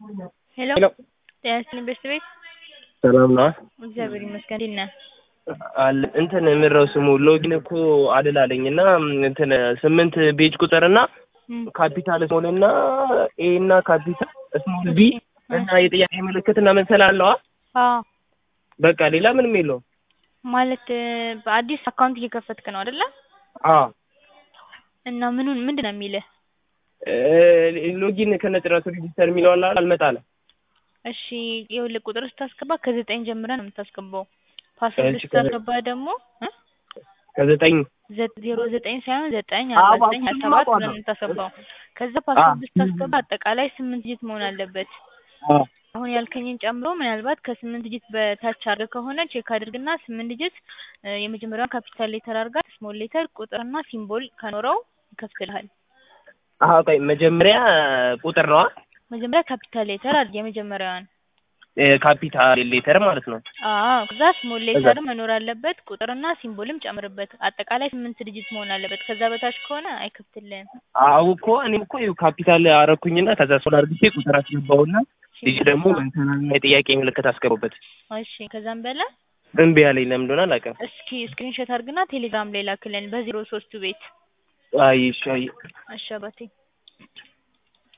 ሄሎ ሄሎ ጤና ይስጥልኝ ቤተሰቤት ሰላም ነዋ። እግዚአብሔር ይመስገን እንዴት ነህ? አለ እንትን ምንድነው ስሙ ሎጊን እኮ አደላለኝ እና እንትን ስምንት ቤጅ ቁጥር እና እም፣ ካፒታል ስሞል እና ኤ እና ካፒታል ስሞል ቢ እና የጥያቄ ምልክት እና መሰል አለዋ። አዎ በቃ ሌላ ምንም የለውም። ማለት በአዲስ አካውንት እየከፈትክ ነው አይደለ? አዎ እና ምኑን ምንድን ነው የሚልህ? እ ሎጊን ከነጭራሹ ሬጂስተር የሚለው አለ አይደል? አልመጣለ እሺ ይኸውልህ ቁጥር ስታስገባ ከዘጠኝ ጀምረህ ነው የምታስገባው። ፓስወርድ እሺ፣ ስታስገባ ደግሞ እ ከዘጠኝ ዘ- ዜሮ ዘጠኝ ሳይሆን ዘጠኝ አዎ፣ አርባ ዘጠኝ ሀያ እሱን ሰባት አውቀዋለሁ። ነው የምታስገባው። ከዛ ፓስወርድ ስታስገባ አጠቃላይ ስምንት ዲጂት መሆን አለበት። አዎ አሁን ያልከኝን ጨምሮ ምናልባት ከስምንት ዲጂት በታች አድርገህ ከሆነ ቼክ አድርግና ስምንት ዲጂት እ የመጀመሪያውን ካፒታል ሌተር አድርጋ ስሞል ሌተር ቁጥርና ሲምቦል ከኖረው ይከፍትልሃል። አዎ ቆይ መጀመሪያ ቁጥር ነዋ መጀመሪያ ካፒታል ሌተር አድርግ የመጀመሪያዋን። እ ካፒታል ሌተር ማለት ነው። አዎ ከዛ ስሞል ሌተር መኖር አለበት ቁጥርና ሲምቦልም ጨምርበት። አጠቃላይ ስምንት ዲጂት መሆን አለበት። ከዛ በታች ከሆነ አይከፍትልህም። አዎ እኮ እኔም እኮ ይኸው ካፒታል አረኩኝና ከዛ ሶል አድርጌ ቁጥር አስገባውና ልጅ ደግሞ እንትና የጥያቄ ምልክት አስገቡበት። እሺ ከዛም በላይ እምቢ ያለኝ ለምን እንደሆነ አላውቅም። እስኪ ስክሪንሾት አድርግና ቴሌግራም ላይ ላክልን በዜሮ ሶስቱ ቤት አይ እሺ አይ እሺ አባቴ